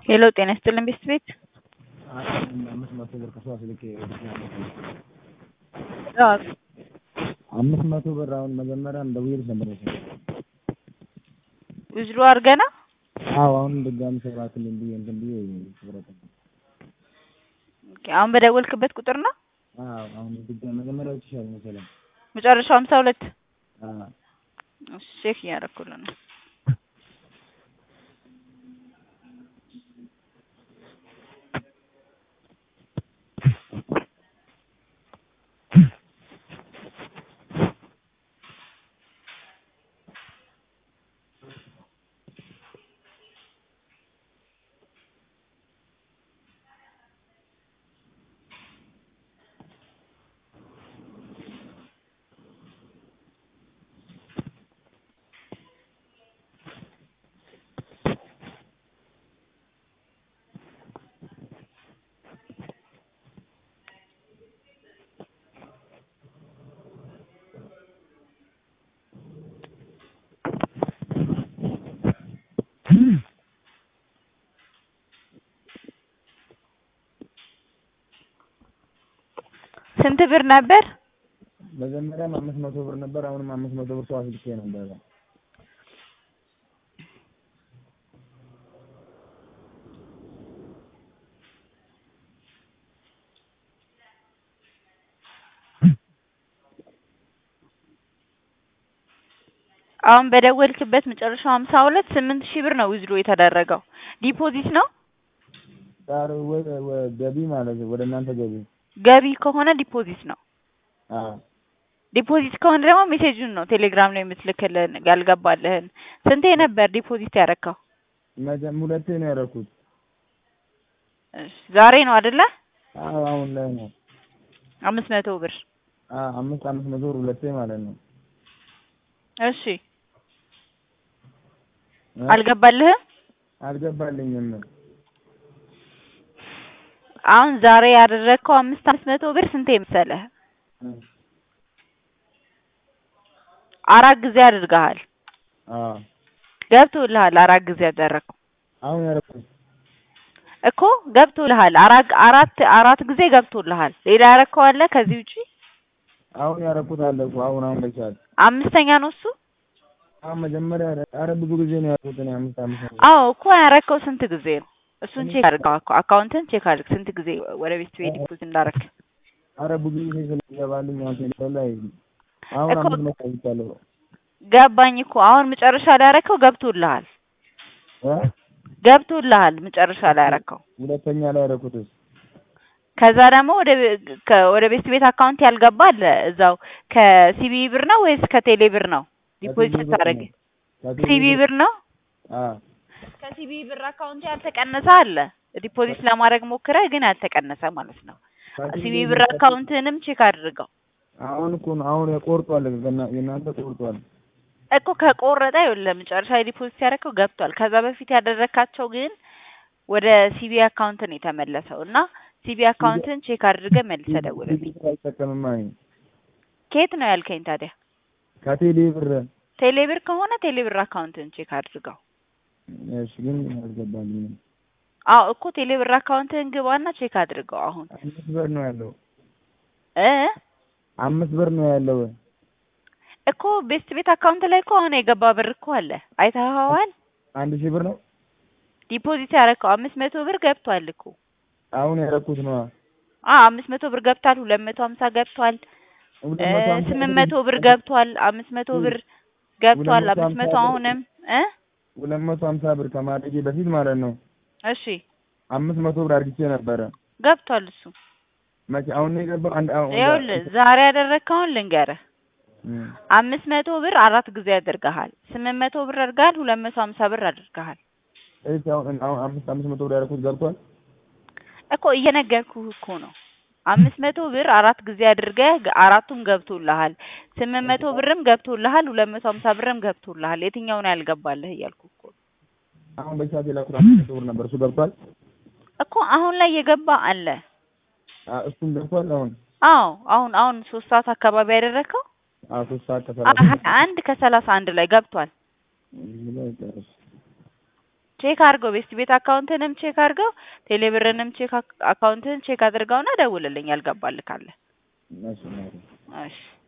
ሄሎ ጤና ይስጥልን ቤስት ቤት አምስት መቶ ብር ከሰው አስልኬ አዎ አምስት መቶ ብር አሁን መጀመሪያ እንደውዬልሽ ነበር መሰለኝ። ውዝሉ አድርገና አዎ አሁን ድጋሚ ሰራክልኝ ብዬ እንትን ብዬ ትብረት ኦኬ አሁን በደወልክበት ቁጥር ነው አዎ አሁን ድጋሚ መጀመሪያ ይችላል መሰለኝ። መጨረሻው ሀምሳ ሁለት አዎ እሺ ቼክ እያደረኩልህ ነው ስንት ብር ነበር? መጀመሪያም አምስት መቶ ብር ነበር። አሁንም አምስት መቶ ብር ሰው አስልኬ ነበር። አሁን በደወልክበት መጨረሻው ሀምሳ ሁለት ስምንት ሺህ ብር ነው ዊዝድሮ የተደረገው። ዲፖዚት ነው ዛሬ ወደ ወደ ገቢ ማለት ነው፣ ወደ እናንተ ገቢ። ገቢ ከሆነ ዲፖዚት ነው። አዎ ዲፖዚት ከሆነ ደግሞ ሜሴጁን ነው ቴሌግራም ላይ የምትልክልን ያልገባልህን። ስንቴ ነበር ዲፖዚት ያደረከው? መጀም ሁለቴ ነው ያደረኩት። እሺ ዛሬ ነው አይደለ? አዎ አሁን ላይ ነው። አምስት መቶ ብር አዎ አምስት አምስት መቶ ብር ሁለቴ ማለት ነው። እሺ አልገባልህም? አልገባልኝም። አሁን ዛሬ ያደረግከው አምስት አምስት መቶ ብር ስንቴ መሰለህ? አራት ጊዜ አድርገሃል። አዎ ገብቶልሃል። አራት ጊዜ ያደረግከው አሁን ያደረኩት እኮ ገብቶልሃል። አራት አራት አራት ጊዜ ገብቶልሃል። ሌላ ያደረግከው አለ ከዚህ ውጪ? አሁን ያደረኩት አለ እኮ አሁን አሁን በቻል አምስተኛ ነው እሱ? አሁን መጀመሪያ ኧረ ብዙ ጊዜ ነው ያደረኩት እኔ አምስት አምስት መቶ አዎ እኮ ያደረግከው ስንት ጊዜ ነው? እሱን ቼክ አድርገው። አካ- አካውንትን ቼክ አድርግ ስንት ጊዜ ወደ ቤት ቤት ዲፖዚት እንዳደረግ። ኧረ ብዙ ጊዜ ስለሚገባልኝ አሁን ቴሌፎን ላይ አሁን እኮ አምስት መቶ አይቻለሁ ገባኝ እኮ አሁን መጨረሻ ላይ ያደረግከው ገብቶልሃል። እ ገብቶልሃል መጨረሻ ላይ ያደረግከው። ሁለተኛ ላይ ያደረኩትስ ከዛ ደግሞ ወደ ቤ- ከ- ወደ ቤት ቤት አካውንት ያልገባ አለ እዛው ከሲቢ ብር ነው ወይስ ከቴሌ ብር ነው ዲፖዚት ከሲቢ ብር ስታደርግ? ነው። ከሲቢ ሲቢ ብር ብር ነው። አዎ ከሲቢ ብር አካውንት ያልተቀነሰ አለ ዲፖዚት ለማድረግ ሞክረህ ግን ያልተቀነሰ ማለት ነው። ሲቢ ብር አካውንትንም ቼክ አድርገው አሁን እኮ ነው አሁን ቆርጧል። ገና- የእናንተ ቆርጧል። እኮ ከቆረጠ ይኸውልህ መጨረሻ ላይ ዲፖዚት ያደረገው ገብቷል። ከዛ በፊት ያደረካቸው ግን ወደ ሲቢ አካውንት ነው የተመለሰው እና ሲቢ አካውንትን ቼክ አድርገህ መልሰህ ደውልልኝ። ሲቢ ብር አይጠቀምም አይ ከየት ነው ያልከኝ ታዲያ? ከቴሌ ብር ቴሌ ብር ከሆነ ቴሌ ብር አካውንትን ቼክ አድርገው። እሺ፣ ግን አልገባልኝም። አዎ እኮ ቴሌ ብር አካውንትህን ግባና ቼክ አድርገው አሁን አምስት ብር ነው ያለው። እ አምስት ብር ነው ያለው። እኮ ቤስት ቤት አካውንት ላይ እኮ አሁን የገባ ብር እኮ አለ አይተኸዋል? አንድ ሺህ ብር ነው ዲፖዚት ያደረከው አምስት መቶ ብር ገብቷል እኮ አሁን ያደረኩት ነው። አ አምስት መቶ ብር ገብቷል። ሁለት መቶ ሀምሳ ገብቷል። ሁለት እ መቶ ሀምሳ ስምንት ብር መቶ ብር ገብቷል። አምስት መቶ ብር ገብቷል። ሁለት መቶ አምስት መቶ ሀምሳ ብር አሁንም እ ሁለት መቶ ሀምሳ ብር ከማድረጌ በፊት ማለት ነው እሺ አምስት መቶ ብር አድርጌ ነበረ። ገብቷል እሱ። መቼ አሁን ነው የገባው? አንድ አሁን ይኸውልህ ዛሬ ያደረግከውን ልንገርህ። እም፣ አምስት መቶ ብር አራት ጊዜ አድርገሃል። ስምንት መቶ ብር አድርገሃል። ሁለት መቶ ሀምሳ ብር አድርገሃል እሺ፣ አሁን አሁን አምስት አምስት መቶ ብር ያደረኩት ገብቷል። እኮ እየነገርኩህ እኮ ነው። አምስት መቶ ብር አራት ጊዜ አድርገህ ገ- አራቱም ገብቶልሃል። ስምንት መቶ ብርም ገብቶልሃል። ሁለት መቶ ሀምሳ ብርም ገብቶልሃል። የትኛው ነው ያልገባልህ እያልኩህ እኮ ነው። አሁን በሰዓት የላኩት አምስት መቶ ብር ነበር። እሱ ገብቷል። እኮ አሁን ላይ የገባ አለ። አ እሱም ገብቷል። አሁን አዎ አሁን አሁን ሶስት ሰዓት አካባቢ ያደረግከው አ ሶስት ሰዓት አ- ከሰላሳ ሀያ አንድ ከሰላሳ አንድ ላይ ገብቷል። እዚህ ላይ ጨርስ። ቼክ አድርገው ቤስት ቤት አካውንትንም ቼክ አድርገው ቴሌብርንም ቼክ አክ- አካውንትህን ቼክ አድርገውና ደውልልኝ ያልገባልህ ካለ እሺ እናቴ እሺ